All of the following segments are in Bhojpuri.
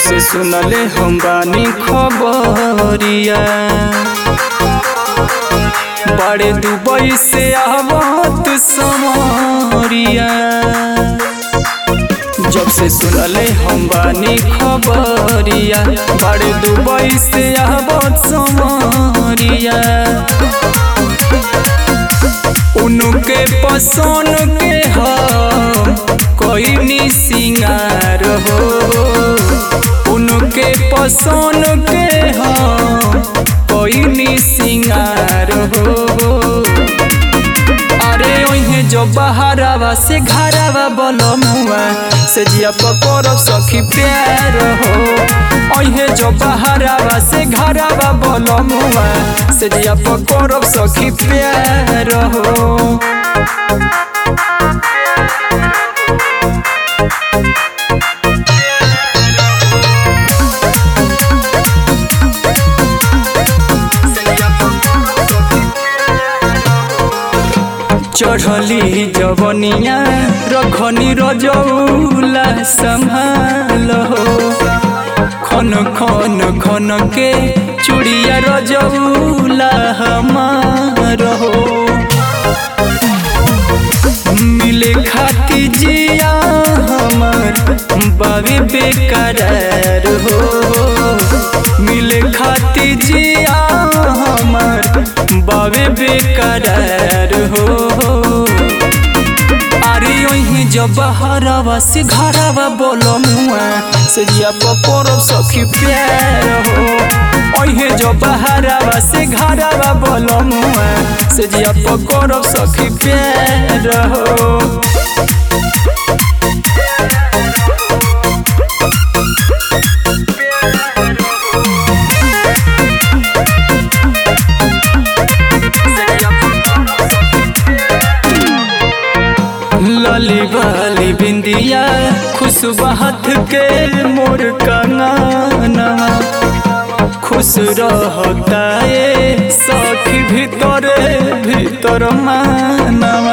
से सुनले हम बानी खबरिया बड़े दुबई से आवत समरिया जब से सुनले हम बानी खबरिया बड़े दुबई से आवत समरिया उनके पसंद के हम कोई नी सिंगार हो उनके पसंद के हम कोई नी सिंगार हो अरे ओहे जो बहारावा से घरावा बलमुआ से जिया पकड़ब सखी प्यार हो ओहे जो बहारावा से घरावा बलमुआ से जिया पकड़ब सखी प्यार हो चढ़ली जवनिया रखनी रजौला संभाल हो खन खन खन के चूड़िया रजौला हमार हो मिले खाती जिया हमार बाबे बेकरार हो मिले खाती जिया हमार बाबे बेकरार हो अरे ओही जब हरावा से घरावा बोलो मुआ से जिया पकड़ब सखी प्यार हो ओहे जब हरावा से घरावा बोलो मुआ से जिया पकड़ब सखी प्यार हो लाली वाली बिंदिया खुशबहत के मोर कंगना खुश रहता ये सखी भीतर भीतर मानवा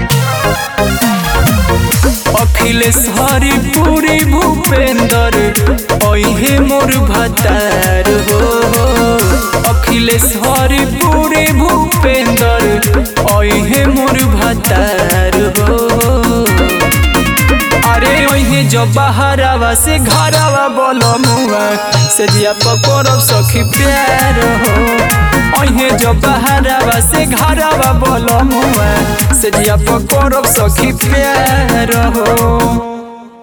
अखिलेश हरि पूरी भूपेंद्र ओहे मोर भतार हो अखिलेश हरि पूरी भूपेंद्र ओहे मोर भतार हो अरे ओहे जो बहारावा से घरावा बोलो मुआ से जिया पकड़ब सखी प्यार हो ओहे जो बहारावा से घरावा बोलो मुआ से जिया पकड़ब सखी प्यार हो